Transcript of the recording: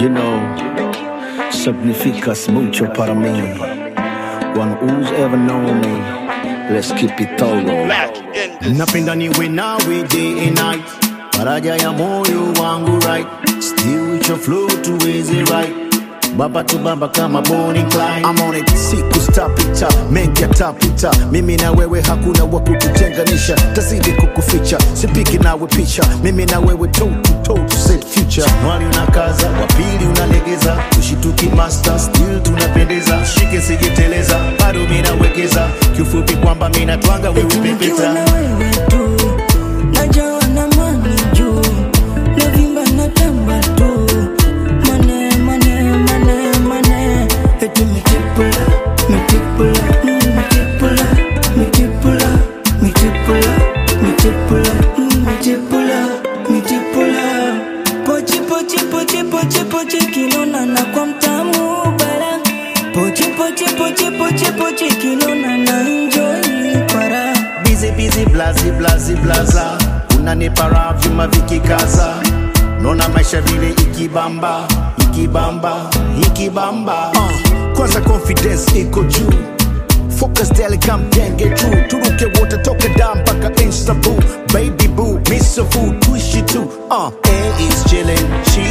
You know, significas mucho para mí. One who's ever known me, let's keep it todo. Black in this. Napenda niwe nawe day and night, faraja ya moyo wangu right, still with your flow tuweze right baba tu baba kama Bonnie Clyde. I'm on it, siku stapita, mengi yatapita, mimi na wewe hakuna wa kututenganisha, tazidi kukuficha, sipiki nawe picha, mimi na wewe toe to toe to set future. Mwali unakaza, wa pili unalegeza, tushituki master, still tunapendeza, shike sijeteleza, bado mimi nawekeza, kiufupi kwamba mimi natwanga wewe Nikiwa pepeta. na wewe tu najawa na mani juu navimba na tamba tu mane mane mane mane eti mitipula mitipula mm, mitipula mitipula mitipula mitipula mm, mitipula mitipula pochi pochi pochi pochi pochi kinona na kwa mtamu bara pochi pochi pochi pochi pochi kinona na enjoy para Busy busy blazi blazi blaza, unanipa raha vyuma vikikaza, naona maisha vile ikibamba ikibamba ikibamba. Uh, kwanza confidence iko juu Focus daily kamgenge juu turuke wote toka da mpaka Istanbul baby boo miss a food tuishi tu uh, A is chillin she